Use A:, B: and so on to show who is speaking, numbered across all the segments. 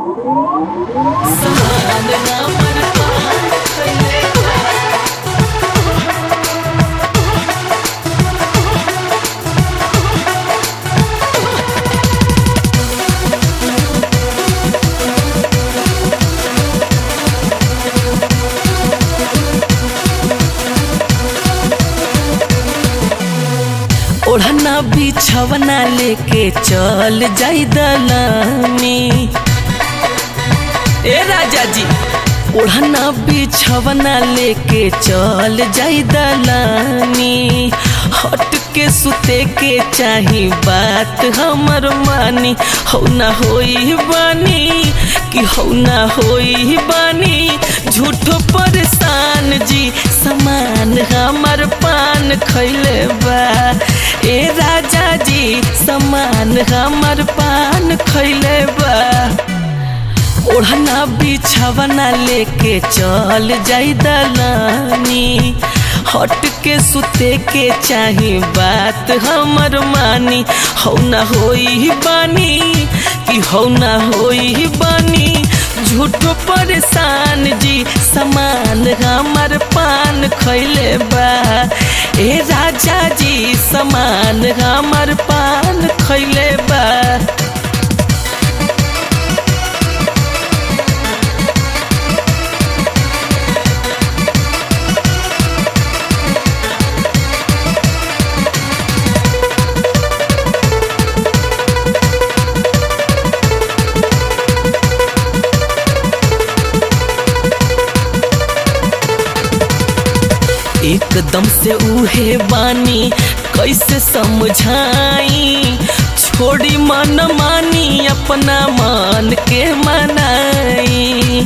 A: समान हमर पान खइले बा ओढ़ना बिछवना लेके चल जाई दलामी ए राजा जी ओढ़ना बिछवना लेके चल जाई दलानी हट के सुते के चाही बात हमर मानी हो ना होई बानी कि हो ना होई बानी झूठो परेशान जी समान हमर पान खैले बा ए राजा जी समान हमर पान खैले बा ओढ़ना बिछवना लेके चल जाई दलानी हट के सुते के चाही बात हमर मानी हो ना होई बानी कि हो ना होई बानी झूठो परेशान जी समान हमर पान खैले बा ए राजा जी समान हमर पान खैले बा एकदम से उहे बानी कैसे समझाई छोड़ी मन मानी अपना मन के मनाई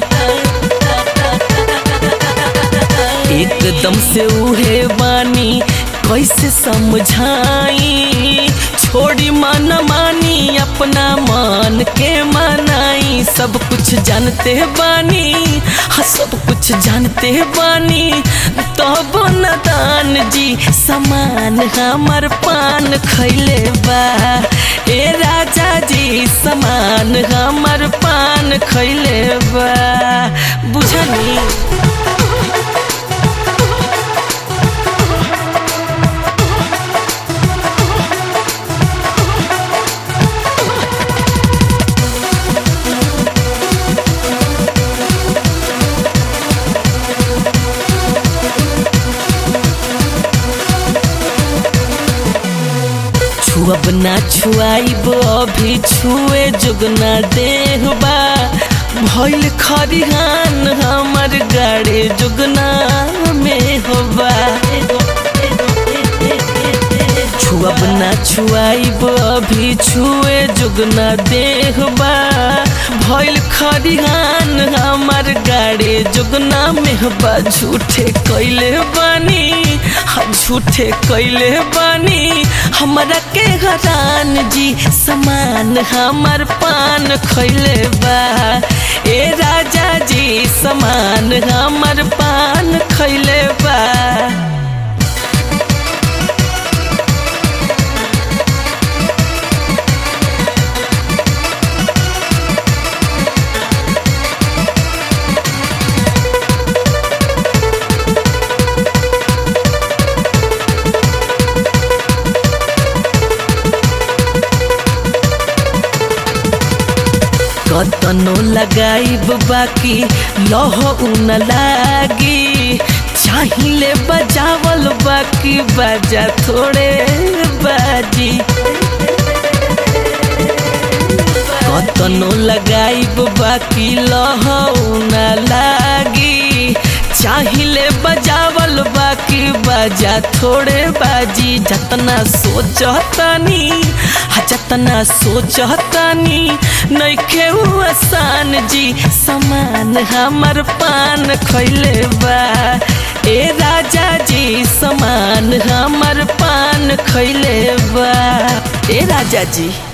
A: एकदम से उहे बानी कैसे समझाई छोड़ी मन मानी अपना मन के मनाई सब कुछ जानते बानी हाँ सब कुछ जानते बानी तब न दान जी समान हमर पान खैले बा ए राजा जी समान हमर पान खैले बा बुझनी छुअब ना छुआइब अभी छुए जुगना देहबा भइल खरिहान हमर गाड़े जुगना में होबा छुअब ना छुआइब अभी छुए जुगना देहबा भइल खरिहान हमर गाड़े जुगना में होबा झूठे कैले बानी हाँ झूठे कैले बानी हमरा के हरान जी समान हमर पान खैले बा ए राजा जी समान हमर पान खैले बा कतनो लगाइब बाकी लह उन लागी चाहिले बजावल बाकी बाजा थोड़े बाजी कतनो लगाइब बाकी लह उन लागी चाहिले बजावल बाकी बाजा थोड़े बाजी जतना सोचतानी हा जतना सोचतानी नइखे उ आसान जी समान हमर पान खैले बा ए राजा जी समान हमर पान खैले बा ए राजा जी